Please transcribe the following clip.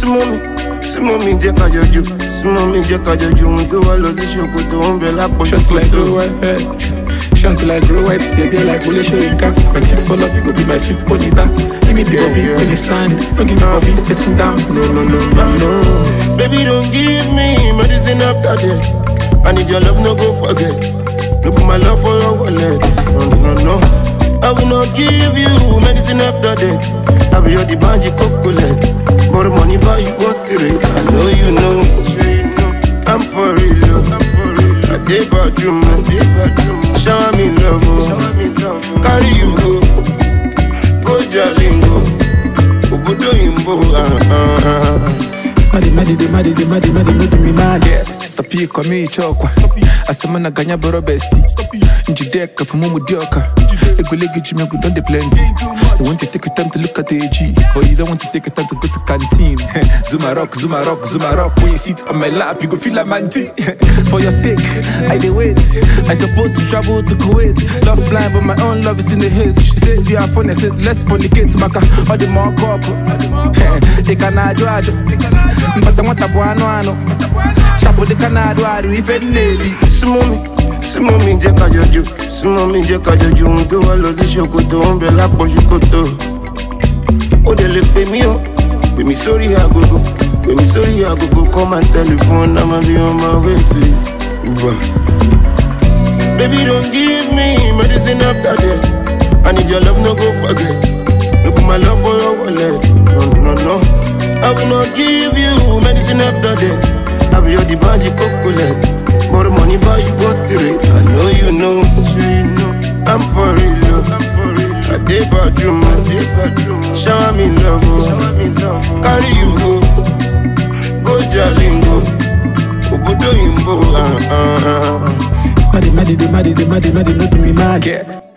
súnmọ́ mi súnmọ́ mi jẹ́ ká jọjú súnmọ́ mi jẹ́ ká jọjú ohun tó wá lọ sí ṣòkòtò ń bẹ lápò Short till I ṣòkòtò. grow white, Short till I grow white, baby, I like Wole Soyinka. My teeth fall off, you go be my sweet bonita. Give me the Yeah, bobby yeah. when you stand. Don't give me bobby facing down. No, no, no, no, no. Baby, don't give me medicine after death. I need your love, no go forget. No put my love for your wallet. No, no, no. I will not give you medicine after death. I will your the banji cocolet. More money buy you one cigarette. I know you know. I'm for real. oh. I did about you, man. Shower me love, oh. Carry you go. Go Jalingo. Obodo Imbo. Uh, uh, uh. Madi, madi, de, madi, de, madi, madi, no do me mad. Yeah. Stop here, come here, chokwa. Asamana ganya boro besti. Njideka for mumu dioka. Egolegi jime we don't dey plenty. You want to take your time to look at the AG, but you don't want to take your time to go to canteen. Zuma rock, Zuma rock, Zuma rock. When you sit on my lap, you go feel like manti. for your sake, I dey wait. I supposed to travel to Kuwait. Love's blind, but my own love is in the haze. She said we are funny. I said let's fornicate, maka. All the more couple. They can ajo ajo. Mpata mwata bwano ano. Shapo de kanado adu ife neli. súnmọ́ mi súnmọ́ mi jẹ́ ká jọjú súnmọ́ mi jẹ́ ká jọjú ohun tó wá lọ sí ṣòkòtò ń bẹ lápò ṣòkòtò ó dẹ̀ lè pè mí o pè mí sórí agogo pè mí sórí agogo call my telephone I'm be on my way to you. Uber. Baby don't give me medicine after death I need your love no go forget no put my love for your wallet no no no I will not give you medicine after death I be your the banji cocolet More money buy you one cigarette I know you know I'm for real oh. I dey about you man Shower me love oh. Carry you go Go Jalingo Obodo Imbo uh, uh, uh. Madi, madi, de, madi, de, madi, madi, no do me mad. Yeah.